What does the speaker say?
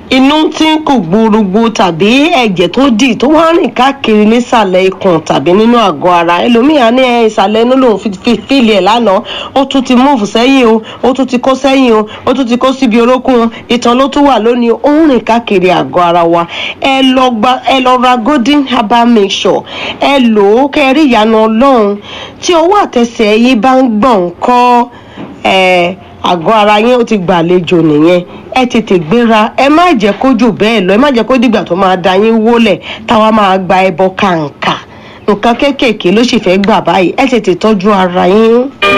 inú tí ń kù gbúrúgbú tàbí ẹ̀jẹ̀ tó dì tó wá rìn káàkiri nísàlẹ̀ ikùn tàbí nínú àgọ́ ara ẹlòmíà ní ẹ ìsàlẹ̀ inú lòun fi fi fíìlì ẹ̀ lánàá ó tún ti múùfù sẹ́yìn o ó tún ti kó sẹ́yìn o ó tún ti kó síbi orókùn ìtàn ló tún wà lónìí ó ń rìn káàkiri àgọ́ ara wa ẹ lọ gba ẹ lọ ra golden herbal mixture ẹ lò ó kẹ́ ẹ rí ìyanu ọlọ́run tí ọwọ́ àtẹsẹ̀ yín bá ń gbọ̀n kọ́ ẹ àgọ́ ara yín ó ti gbàlejò nìyẹn ẹ tètè gbéra ẹ má jẹ́ kó jù bẹ́ẹ̀ lọ ẹ má jẹ́ kó dìgbà tó máa da yín wólẹ̀ táwa máa gba ẹbọ kàǹkà nǹkan kéékèèké ló sì fẹ́ gbà báyìí ẹ tètè tọ́jú ara yín.